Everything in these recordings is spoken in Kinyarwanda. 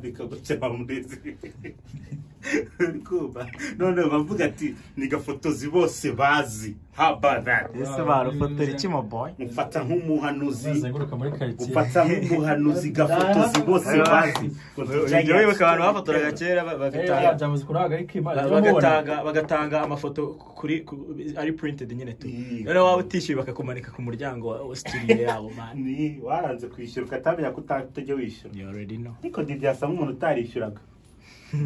bikagucyaha munezero uri kumva none bavuga ati ni gafotozi bose bazi habadari ese barufotora iki mo boy mufata nk'umuhanuzi uzenguruka muri karitsiye gufata nk'umuhanuzi gafotozi bose bazi ujya wibuka abantu bafotoraga kera ba- Eh, bagatanga byamuze kuri hagari k'imana ba- bagatanga bagatanga amafoto kuri ku- ari printed nyine tu Iyi. noneho waba utishyuye bakakumanika ku muryango wa studio yabo man ni waranze kwishyura ukatamenya ko utajya wishyura you already know ariko ntibyasa nk'umuntu utarishyuraga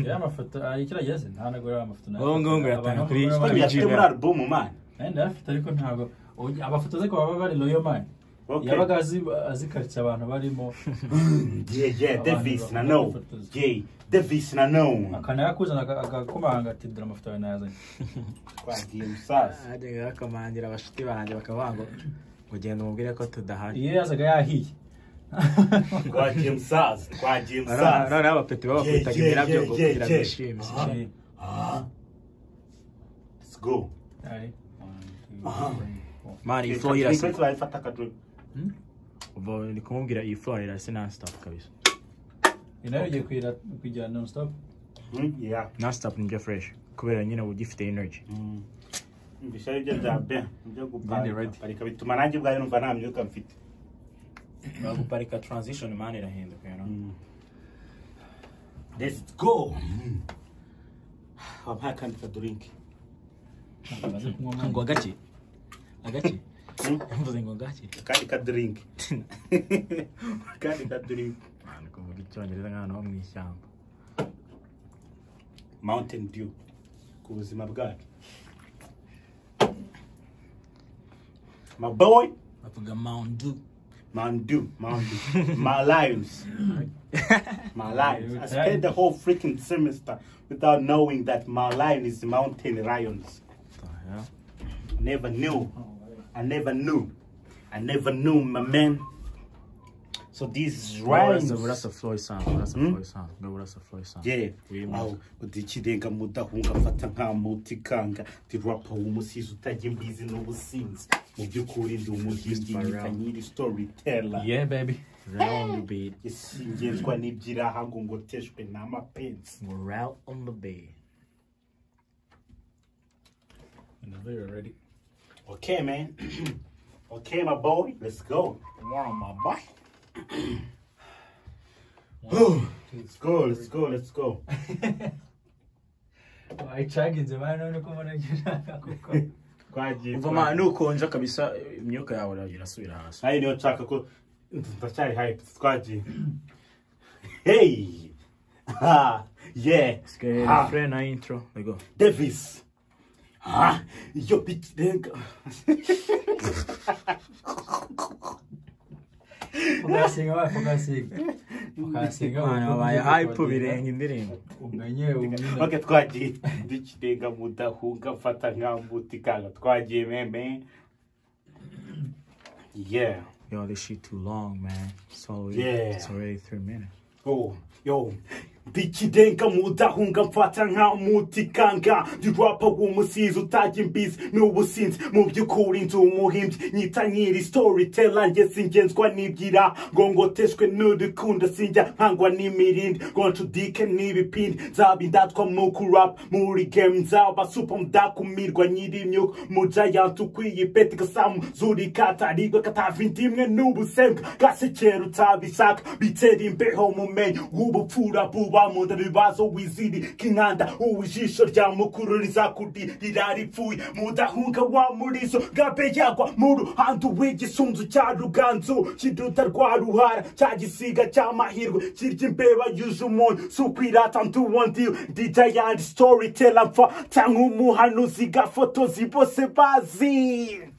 ya mafoto ari kirageze ntanagura amafoto nayo Ubu ngubu ngo yatanga kuri- None yafite muri alubumu mani ndayafite ariko ntabwo ubu- amafoto ze ko baba bari loyo mani Okay. yabaga azi- azikaritsiye abantu barimo Yeah, yeah, Abantu Davis bakunda na no. kwifotoza. Yeah, Davis na no. akanayakuzana aka- agakomanga ati dore amafoto yawe nayazanye Twagiye musaza. hajyaga bakamangira abashuti banjye bakavuga ngo ugenda umubwire ko tudahari iyo yazaga yahiye Twagiye musaza. Twagiye Noneho- musaza. noneho abapeti Yeah, babakubitaga yeah, imirabyo ngo yeah, kugira ngo yeah. bishime Eh, Let's go. ari. One, two, Aha. three, four. mani iyi flow Turi kwezi irasa barayifata akaduru. ubwo ni kumubwira iyi flow irasa nta stop kabisa Iyi nayo ugiye kuyira- kuyijyana non stop Hmm, yeah. nta stop nibyo fresh kubera nyine uba ugifite energy Hmm. Mbisha aribyo bya Ben. Ibyo Bindi ready. guparika. Parika bituma nanjye ubwayo numva nta myuka mfite. baguparika transition mani irahinduka you know? Hmm. Let's go. Wampaye akandi kadurinki. ntabwo amaze kunywa amazi. ngo agake agake Hmm? mvuze ngo agake Akandi kadurinki. Akandi kadurinki. Mani, kuvuga icyongereza nk'ahantu ho mu ishyamba Mountain Dew. Ku buzima bwacu. My boy. bavuga maundu Mandu, Mandu, my lives, my lives. I spent the whole freaking semester without knowing that my lion is mountain lions. I never knew. I never knew. I never knew, my man. So these rhymes. urasa urasa flow isanzwe urasa Hmm? flow isanzwe ngo urasa flow isanzwe Yeah. Uyu Aho munsi. udikirenga mudahunga afata nka muti kanga ndi rapa w'umusizi utajya imbizi n'ubusinzi mu by'ukuri ndi umuhimbyi nkita nyiri storyteller Yeah, baby. Round the beat isingizwa n'ibyirahago ngo teshwe n'amapenzi ngo round on the beat Whenever you're ready. Okay, man. okay, my boy. Let's go. Wow, my boy. let's go. Let's go. Let's go. wayicaginze mani none ko mbona gira kuko Twagiye. uva mani nukonja kabisa imyuka yawe irasubira hasi Nayo niyo nshaka ko ndacyari hype. Twagiye. Hey. Ha. Yeah. Ha. refrain na intro we go Davis. Ha. Yo bitch. nigga. ukasinga wawe ukasinga ukasinga mani wabaye hype birenga indirimbo umenye ubunyine Okay, twagiye. Ndikirenga mudahunga mfata nka mbuti kanga. Twagiye, man, man. Yeah. yo this shit too long man it's already Yeah. it's already three minutes Oh, yo. Ndikidenga mudahunga mfata nka muti kanga ndi rapa w'umusizi utajya imbizi n'ubusinzi mu by'ukuri nzi umuhimbyi nyita nyiri storyteller njye singenzwa n'ibyira ngo ngoteshwe n'udukunda sinjya nkangwa n'imirindi ngo nshudike n'ibipindi nzaba indatwa mu kurapa muri game nzaba supa mudakumirwa nyiri imyuka mujayant ukwiye peti gasamu zuri katarigwa katava indimwe n'ubusembwa gasekera utabishaka bitera imbeho mumenyi w'ubupfura buba mu nda bibazo wiziri k'inkanda uw'ijisho rya mukuru rizakuririra ripfuye mudahunga wa murizo gabe yagwa mu ruhando w'igisunzu cya ruganzu kiduta rwa ruhara cya gisiga cy'amahirwe kirya imbeba yuje umuntu sukwirata nduwondiwe ndijayandi storyteller mfa cyangwa umuhanuzi gafotozi bose bazi